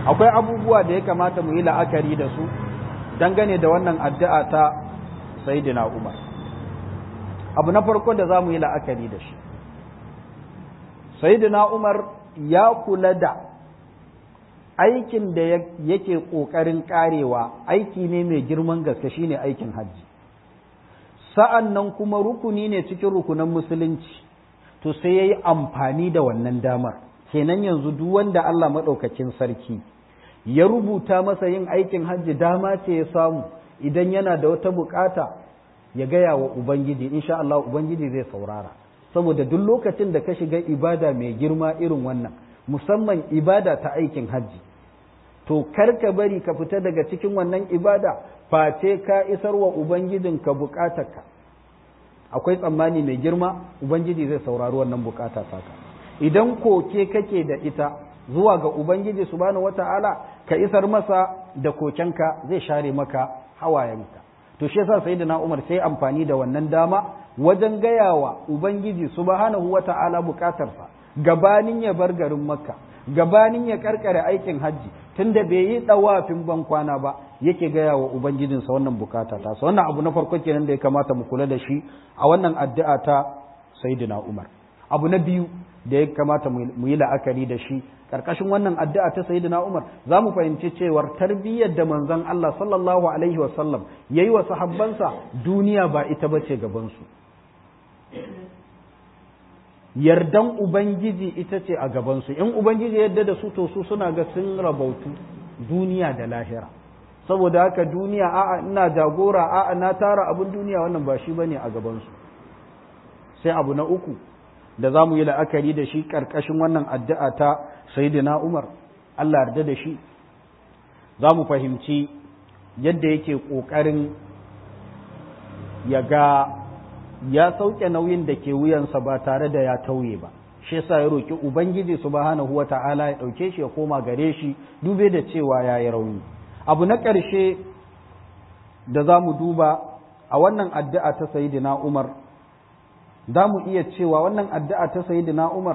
akwai abubuwa da ya kamata mu yi la'akari da su dangane da wannan addu'a ta sayyidina Umar abu na farko da za mu yi la'akari da shi sayyidina Umar ya kula da aikin da yake ƙoƙarin ƙarewa aiki ne mai girman gaske shine aikin hajji sa'an nan kuma rukuni ne cikin rukunan musulunci to sai ya yi amfani da wannan damar kenan yanzu duk wanda Allah maɗaukakin sarki ya rubuta masa yin aikin hajji dama ce ya samu idan yana da wata bukata ya gaya wa Ubangiji insha Allah Ubangiji zai saurara saboda duk lokacin da ka shiga ibada mai girma irin wannan musamman ibada ta aikin hajji to kar ka bari ka fita daga cikin wannan ibada face ka isar wa Ubangijinka bukatarka akwai tsammani mai girma Ubangiji zai saurari wannan bukata taka idan koke kake da ita zuwa ga Ubangiji subhanahu wata'ala ka isar masa da kokenka zai share maka hawayenka to shi yasa sayyidina Umar sai amfani da wannan dama wajen gayawa Ubangiji subhanahu wata'ala bukatarsa gabanin ya bar garin Makka gabanin ya karkare aikin hajji tunda bai yi dawafin ban kwana ba yake gaya wa ubangijinsa wannan bukata ta sa wannan abu na farko kenan da ya kamata mu kula da shi a wannan addu'a ta sayyidina Umar abu na biyu da ya kamata mu yi la'akari da shi karkashin wannan addu'a ta sayyidina Umar za mu fahimci cewar tarbiyyar da manzon Allah sallallahu alaihi wa sallam yayi wa sahabbansa duniya ba ita bace gaban su yardan ubangiji ita ce a gaban su in ubangiji yadda da su to su suna ga sun rabautu duniya da lahira saboda haka duniya a'a ina jagora a'a na tara abin duniya wannan ba shi bane a gaban su sai abu na uku da za mu yi la'akari da shi ƙarƙashin wannan addu'a ta Sayyidina Umar, Allah yarda da shi, za mu fahimci yadda yake ƙoƙarin ya ga ya sauke nauyin da ke wuyansa ba tare da ya tauye ba. Shi yasa ya roƙi Ubangiji subhanahu wa ta'ala ya ɗauke shi ya koma gare shi dube da cewa ya yi rauni. Abu na ƙarshe da za mu duba a wannan addu'a ta Sayyidina Umar za mu iya cewa wannan addu'a ta Sayyidina Umar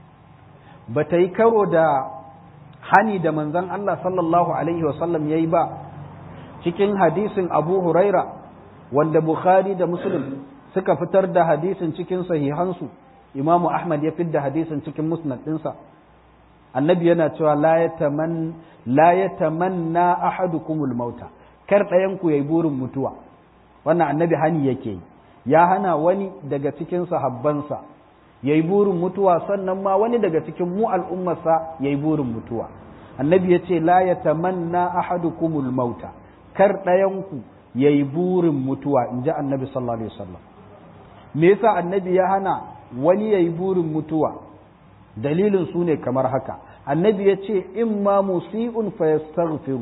ba ta yi karo da hani da manzan Allah sallallahu Alaihi wasallam ya yi ba cikin hadisin Abu Huraira wanda Bukhari da Muslim suka fitar da hadisin cikin sahihansu Imamu Ahmad ya fidda hadisin cikin musnad ɗinsa annabi yana cewa la ya tamanna ahadukumul mauta kar ɗayanku ya yi burin mutuwa wannan annabi hani yake yi ya hana wani daga cikin sahabbansa ya yi burin mutuwa sannan ma wani daga cikin mu al'ummarsa ya yi burin mutuwa annabi ya ce la ya tamanna ahadukumul mauta kar ɗayanku ya yi burin mutuwa in ji annabi sallallahu alaihi wasallam me yasa annabi ya hana wani ya yi burin mutuwa dalilin su ne kamar haka annabi ya ce in ma musi'un fa yastaghfiru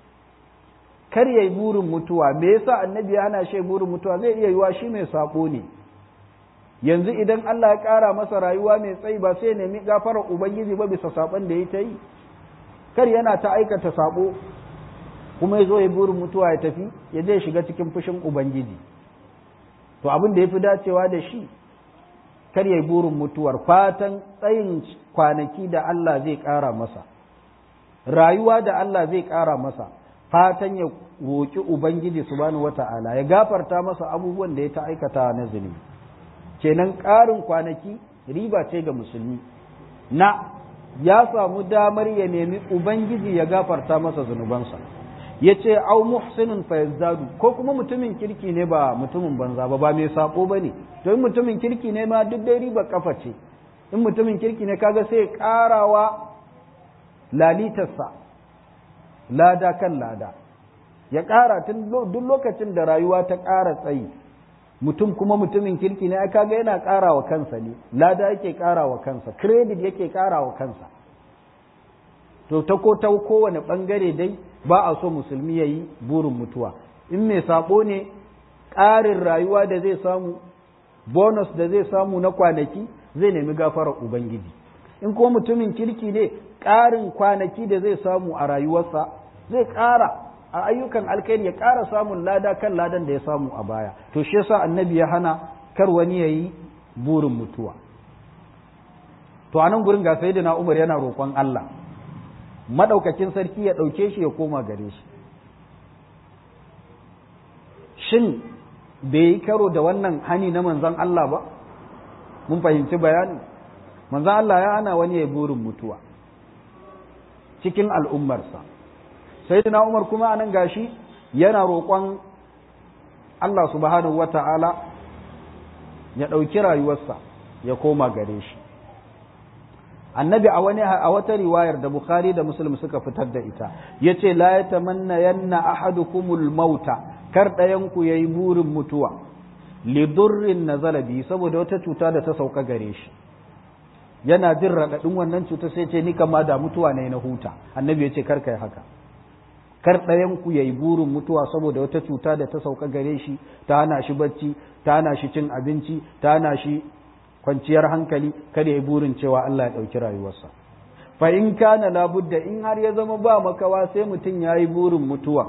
kar ya yi burin mutuwa me yasa annabi ya hana shi burin mutuwa zai iya yiwa shi mai sabo ne yanzu idan Allah ya ƙara masa rayuwa mai tsayi ba sai nemi gafarar ubangiji ba bisa saban da ya ta yi kar yana ta aikata sabo kuma ya zo ya burin mutuwa ya tafi ya je shiga cikin fushin ubangiji to abin da ya fi dacewa da shi kar ya yi burin mutuwar fatan tsayin kwanaki da Allah zai ƙara masa rayuwa da Allah zai ƙara masa fatan ya roƙi Ubangiji subhanahu wata'ala ya gafarta masa abubuwan da ya ta aikata na zunubi kenan ƙarin kwanaki riba ce ga musulmi na ya samu damar ya nemi Ubangiji ya gafarta masa zunubansa ya ce au muhsinin fa yazdadu ko kuma mutumin kirki ne ba mutumin banza ba ba mai sabo ba ne to in mutumin kirki ne ma duk dai riba kafa ce in mutumin kirki ne kaga sai ƙarawa lalitarsa lada kan lada ya ƙara tun duk lokacin da rayuwa ta ƙara tsayi mutum kuma mutumin kirki ne kaga yana ƙara wa kansa ne lada yake ƙara wa kansa credit yake ƙara wa kansa to ta ko ta kowane ɓangare dai ba a so musulmi ya yi burin mutuwa in mai saɓo ne ƙarin rayuwa da zai samu bonus da zai samu na kwanaki zai nemi gafarar ubangiji in kuma mutumin kirki ne ƙarin kwanaki da zai samu a rayuwarsa zai ƙara a ayyukan alkhairi ya ƙara samun lada kan ladan da ya samu a baya to shi yasa annabi ya hana kar wani ya yi burin mutuwa to a nan gurin ga sayyidina Umar yana roƙon Allah madaukakin sarki ya ɗauke shi ya koma gare shi shin bai yi karo da wannan hani na manzan Allah ba mun fahimci bayani manzan Allah ya hana wani ya burin mutuwa cikin al'ummarsa sai na umar kuma anan gashi yana roƙon Allah subhanahu wa ta'ala ya ɗauki rayuwarsa ya koma gare shi annabi a wani a wata riwayar da bukhari da muslim suka fitar da ita yace la yatamanna yanna ahadukumul mauta kar ɗayan ku yayi burin mutuwa li durrin nazala bi saboda wata cuta da ta sauka gare shi yana jin raɗaɗin wannan cuta sai ce ni kama da mutuwa ne na huta annabi yace kar kai haka kar ɗayan ku yayi burin mutuwa saboda wata cuta da ta sauka gare shi ta hana shi bacci ta hana shi cin abinci ta hana shi kwanciyar hankali kada ya burin cewa Allah ya ɗauki rayuwarsa fa in kana labudda in har ya zama ba makawa sai mutum ya yi burin mutuwa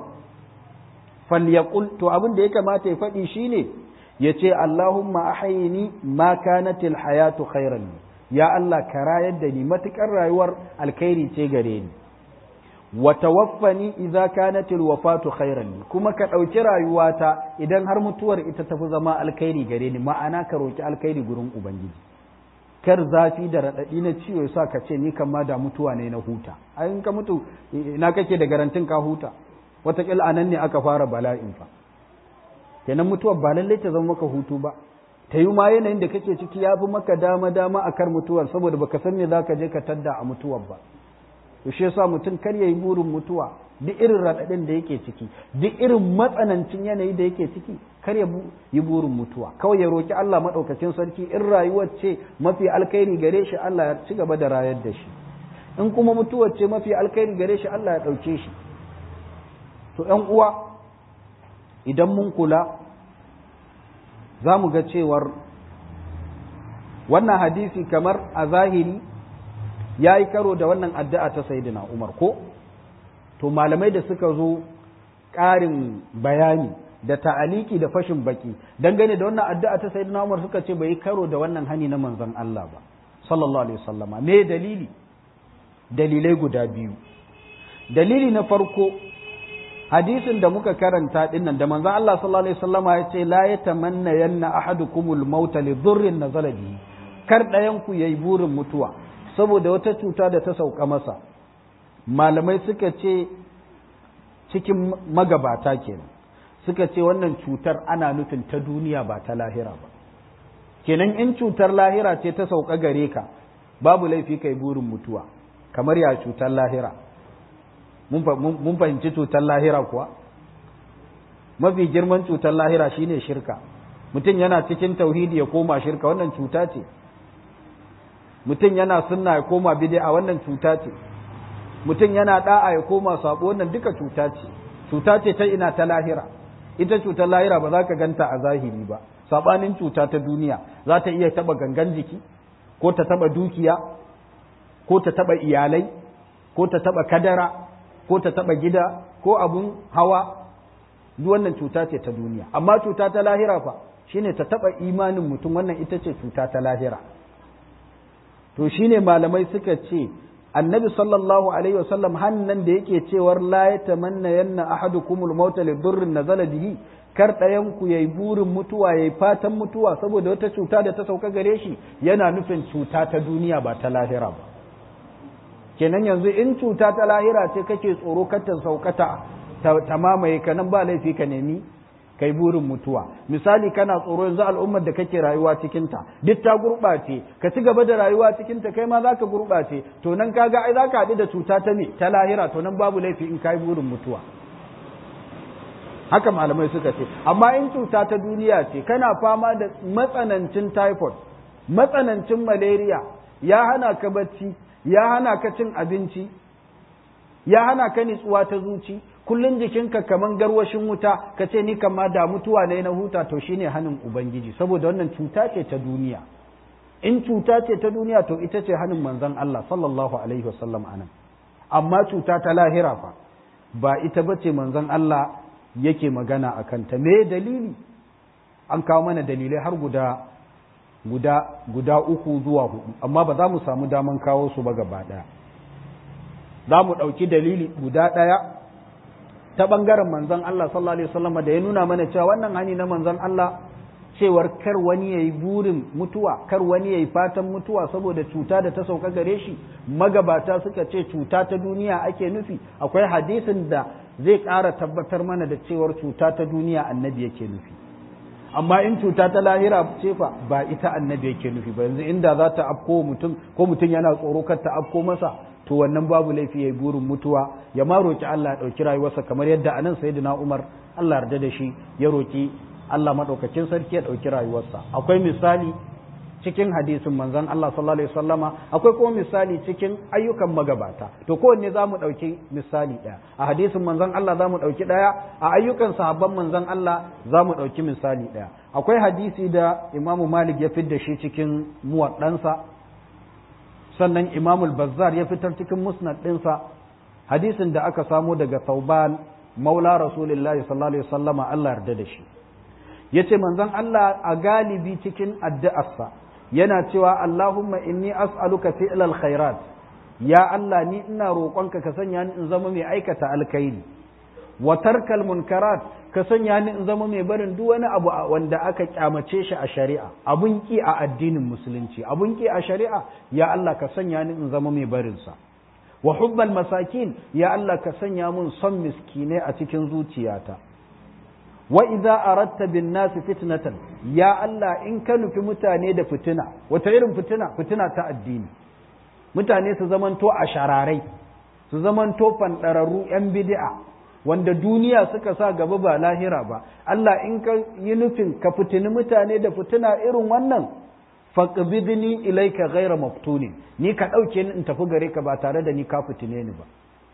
falyaqul to abin da ya kamata ya faɗi shine ya ce Allahumma ahayini ma kanatil hayatu khairan ya Allah ka rayar da ni matukar rayuwar alkhairi ce gare ni wa tawaffani idza kanatil wafatu khairan kuma ka ɗauki rayuwata idan har mutuwar ita tafi zama alkhairi gare ni ma'ana ka roki alkhairi gurin ubangiji kar zafi da raɗaɗi na ciwo sa ka ce ni kan ma da mutuwa ne na huta a in ka mutu ina kake da garantin ka huta wataƙila anan ne aka fara bala'in fa kenan mutuwar ba lallai ta zama maka hutu ba ta yi ma yanayin da kake ciki ya fi maka dama dama a kar mutuwar saboda baka san me za ka je ka tadda a mutuwar ba to shi yasa mutum kar ya yi burin mutuwa duk irin raɗaɗin da yake ciki duk irin matsanancin yanayi da yake ciki kar ya yi burin mutuwa kawai ya roki Allah maɗaukacin sarki in rayuwar ce mafi alkhairi gare shi Allah ya ci gaba da rayar da shi in kuma mutuwar ce mafi alkhairi gare shi Allah ya ɗauke shi to ƴan uwa idan mun kula za mu ga cewar wannan hadisi kamar a zahiri ya yi karo da wannan addu'a ta Sayyidina Umar ko? To malamai da suka zo ƙarin bayani da ta'aliki da fashin baki dangane da wannan addu'a ta Sayyidina Umar suka ce bai yi karo da wannan hani na manzon Allah ba, sallallahu Alaihi wasallama. Me dalili? Dalilai guda biyu. Dalili na farko, hadisin da muka karanta dinnan da manzon Allah sallallahu Alaihi wasallama ya ce, La ya tamanna yanna ahadukumul mauta li dhurrin nazala bihi. Kar ɗayan ku yayi burin mutuwa. saboda wata cuta da ta sauka masa malamai suka ce cikin magabata kenan suka ce wannan cutar ana nufin ta duniya ba ta lahira ba kenan in cutar lahira ce ta sauka gare ka babu laifi kai burin mutuwa kamar ya cutar lahira mun fahimci cutar lahira kuwa mafi girman cutar lahira shine shirka mutum yana cikin tauhidi ya koma shirka wannan cuta ce mutum yana sunna ya koma bid'a wannan cuta ce mutum yana da'a ya koma sabo wannan duka cuta ce cuta ce ta ina ta lahira ita cutar lahira ba za ka ganta a zahiri ba sabanin cuta ta duniya za ta iya taba gangan jiki ko ta taba dukiya ko ta taba iyalai ko ta taba kadara ko ta taba gida ko abun hawa duk wannan cuta ce ta duniya amma cuta ta lahira fa shine ta taba imanin mutum wannan ita ce cuta ta lahira to shine malamai suka ce annabi sallallahu alaihi wasallam hannan da yake cewar la yatamanna yanna ahadukumul maut li durrin nazala bihi kar ɗayan ku yayi burin mutuwa yayi fatan mutuwa saboda wata cuta da ta sauka gare shi yana nufin cuta ta duniya ba ta lahira ba kenan yanzu in cuta ta lahira ce kake tsoro kar ta saukata ta mamaye ka nan ba laifi ka nemi kai burin mutuwa misali kana tsoro yanzu al'ummar da kake rayuwa cikinta duk ta gurɓace ka ci gaba da rayuwa cikinta kai ma za ka gurɓace to nan kaga ai za ka haɗu da cuta ta me ta lahira to nan babu laifi in kai burin mutuwa haka malamai suka ce amma in cuta ta duniya ce kana fama da matsanancin typhoid matsanancin malaria ya hana ka bacci ya hana ka cin abinci ya hana ka nitsuwa ta zuci kullun jikinka kaman garwashin wuta ka ce ni kama da mutuwa ne na huta to shine hanin ubangiji saboda wannan cuta ce ta duniya in cuta ce ta duniya to ita ce hanin manzon Allah sallallahu alaihi wasallam anan amma cuta ta lahira fa ba ita bace manzon Allah yake magana a kanta me dalili an kawo mana dalilai har guda guda guda uku zuwa hudu amma ba za mu samu daman kawo su ba gaba daya za mu ɗauki dalili guda ɗaya ta ɓangaren manzon Allah sallallahu alaihi wasallam da ya nuna mana cewa wannan hani na manzon Allah cewar kar wani ya yi burin mutuwa kar wani ya yi fatan mutuwa saboda cuta da ta sauka gare shi magabata suka ce cuta ta duniya ake nufi akwai hadisin da zai ƙara tabbatar mana da cewar cuta ta duniya annabi yake nufi amma in cuta ta lahira ce fa ba ita annabi yake nufi ba yanzu inda za ta afko mutum ko mutum yana tsoro kar ta afko masa to wannan babu laifi ya yi burin mutuwa ya ma roki Allah ya ɗauki rayuwarsa kamar yadda anan sayyidina Umar Allah yarda da shi ya roki Allah maɗaukakin sarki ya ɗauki rayuwarsa akwai misali cikin hadisin manzon Allah sallallahu alaihi wasallama akwai kuma misali cikin ayyukan magabata to kowanne za mu ɗauki misali ɗaya a hadisin manzon Allah za mu ɗauki ɗaya a ayyukan sahabban manzon Allah za mu ɗauki misali ɗaya akwai hadisi da imamu malik ya fitar da shi cikin muwaɗansa sannan imamu bazzar ya fitar cikin musnad ɗinsa hadisin da aka samo daga tauban maula rasulullahi sallallahu alaihi wasallama Allah yarda da shi ya ce manzon Allah a galibi cikin addu'arsa yana cewa Allahumma inni as'aluka fi'lal khairat ya Allah ni ina roƙonka ka sanya ni in zama mai aikata alkhairi wa tarkal munkarat ka sanya ni in zama mai barin duk wani abu wanda aka kyamace shi a shari'a abun ki a addinin musulunci abun ki a shari'a ya Allah ka sanya ni in zama mai barin sa wa hubbal masakin ya Allah ka sanya mun son miskinai a cikin zuciyata wa idza aratta bin nasi fitnatan ya Allah in ka nufi mutane da fitina wata irin fitina fitina ta addini mutane su zamanto a shararai su zamanto fandararru yan bid'a wanda duniya suka sa gaba ba lahira ba Allah in ka yi nufin ka fitini mutane da fitina irin wannan faqbidni ilayka ghayra maftunin ni ka dauke ni in tafi gare ka ba tare da ni ka fitine ni ba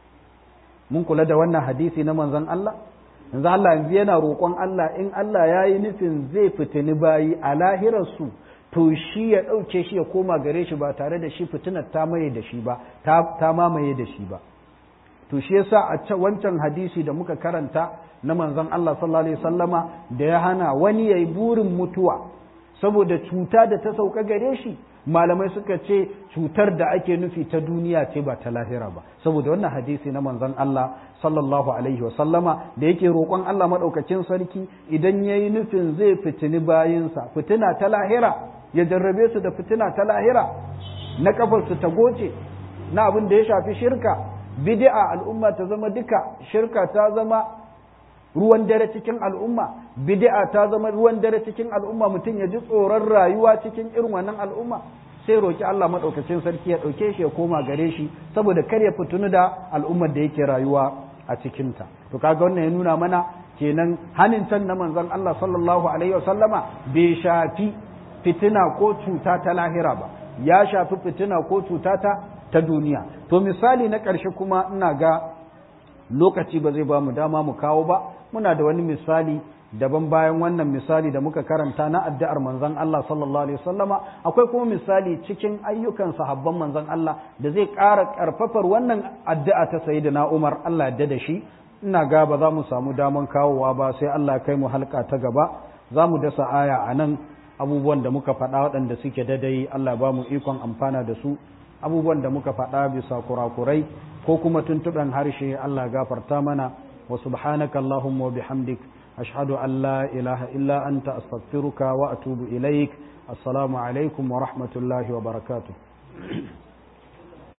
mun kula da wannan hadisi na manzon Allah yanzu Allah yanzu yana roƙon Allah in Allah ya yi nufin zai fitini bayi a lahirarsu to shi ya ɗauke shi ya koma gare shi ba tare da shi fitinar ta maye da shi ba ta mamaye da shi ba to shi yasa a wancan hadisi da muka karanta na manzon Allah sallallahu alaihi wasallama da ya hana wani yayi burin mutuwa saboda cuta da ta sauka gare shi malamai suka ce cutar da ake nufi ta duniya ce ba ta lahira ba saboda wannan hadisi na manzon Allah sallallahu alaihi wa sallama da yake roƙon Allah madaukakin sarki idan yayi nufin zai fitini bayinsa fitina ta lahira ya jarrabe su da fitina ta lahira na kafar su ta goce na abin da ya shafi shirka bid'a al'umma ta zama duka shirka ta zama ruwan dare cikin al'umma bid'a ta zama ruwan dare cikin al'umma mutum ya ji tsoron rayuwa cikin irin wannan al'umma sai roki Allah madaukakin sarki ya dauke shi ya koma gare shi saboda kar ya fitunu da al'ummar da yake rayuwa a cikin ta to kaga wannan ya nuna mana kenan hanin can na manzon Allah sallallahu alaihi wasallama bai shafi fitina ko cuta ta lahira ba ya shafi fitina ko cuta ta ta duniya to misali na ƙarshe kuma ina ga lokaci ba zai ba mu dama mu kawo ba muna da wani misali daban bayan wannan misali da muka karanta na addu'ar manzon Allah sallallahu alaihi wasallama akwai kuma misali cikin ayyukan sahabban manzon Allah da zai ƙara ƙarfafar wannan addu'a ta sayyidina Umar Allah ya da shi ina ga ba za mu samu daman kawowa ba sai Allah ya kai mu halka ta gaba za mu dasa aya a nan abubuwan da muka faɗa waɗanda suke dadai Allah ba mu ikon amfana da su abubuwan da muka faɗa bisa kurakurai ko kuma tuntuɓen harshe Allah gafarta mana wa subhanaka Allahumma wa bihamdik ashhadu an la ilaha illa anta astaghfiruka wa atubu ilaik assalamu alaikum wa rahmatullahi wa barakatuh